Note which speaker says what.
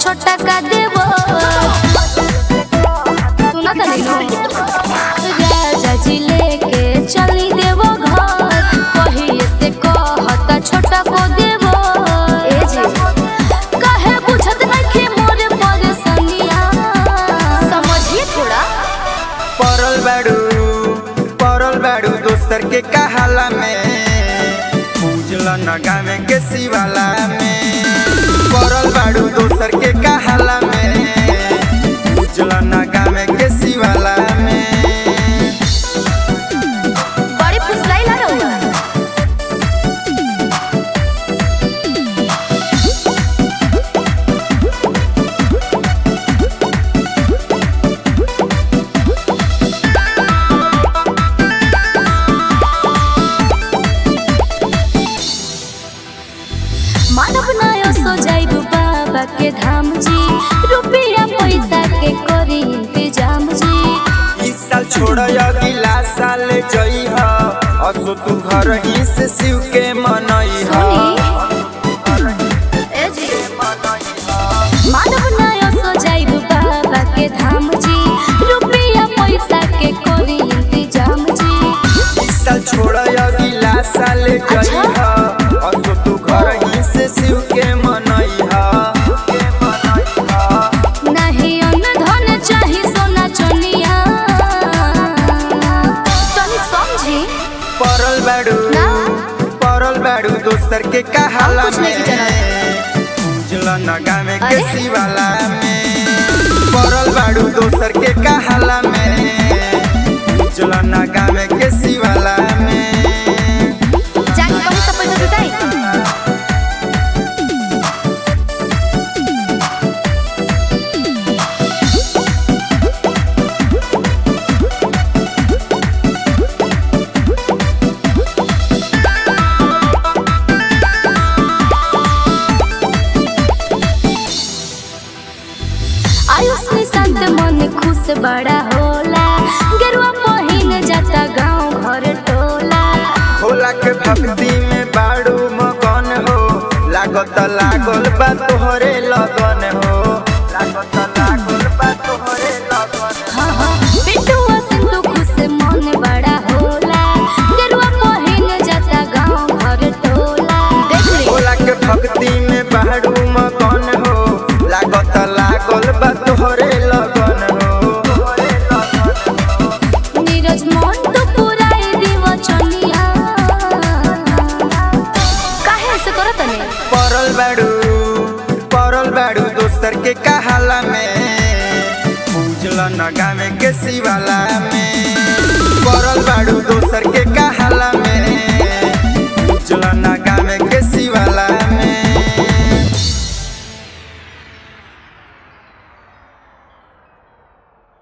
Speaker 1: छोटा का देवो सुना था नहीं राजा जी लेके चली देवो घर कहिए से कहता छोटा को देवो ए जी कहे बुझत नहीं मोरे परेशानिया समझिए थोड़ा
Speaker 2: परल बाड़ू परल बाड़ू दोसर के कहाला में पूजल नगा में के शिवाला में परल बाड़ू दोसर के कहाला में पूजल नगा में के शिवाला में
Speaker 1: बड़ी फुसलाई ला रहुआ मानव नयो सो जाइब बाबा के धाम जी रुपया पैसा के करी इंतजाम जी
Speaker 2: इस साल छोड़ अगला साल जई ह असो तू घर ही से शिव के मनई ह
Speaker 1: ए जी मानव नयो सो जाइब बाबा के धाम जी रुपया पैसा के करी इंतजाम जी
Speaker 2: इस साल छोड़ अगला साल जई ह असो तू घर ही से शिव के मनई ह के मनई ह
Speaker 1: नहीं अन्न धन चाही सोना चनिया तनी समझी
Speaker 2: परल बाड़ू
Speaker 1: ना।
Speaker 2: परल बाड़ू दोसर के कहाला
Speaker 1: हम कुछ
Speaker 2: में
Speaker 1: नहीं जानत।
Speaker 2: पूजल नगा में के
Speaker 1: अरे।
Speaker 2: शिवाला में परल बाड़ू दोसर के कहाला में पूजल नगा में के शिवाला में
Speaker 1: जाके कहीं से पैसा जुटाई आयुष निशांत मन खुश बड़ा होला गेरुआ पहिन जाता गांव घर टोला
Speaker 2: भोला के भक्ति में बाड़ू मगन हो लागत लागल बा तोहरे लगन हो लागत लागल बा तोहरे लगन हो।
Speaker 1: हाँ हाँ पिटुआ सिंधु खुश मन बड़ा होला गेरुआ पहिन जाता गांव घर टोला देख ली
Speaker 2: भोला के भक्ति में बाड़ू मगन हो लागत लागल बा तोहरे लगन हो तोहरे लगन हो।
Speaker 1: नीरज मन तो पुराई दिव चनिया काहे से करत ने
Speaker 2: परल बाड़ू परल बाड़ू दोसर के कहाला में पूजल नगा में के शिवाला में परल बाड़ू दोसर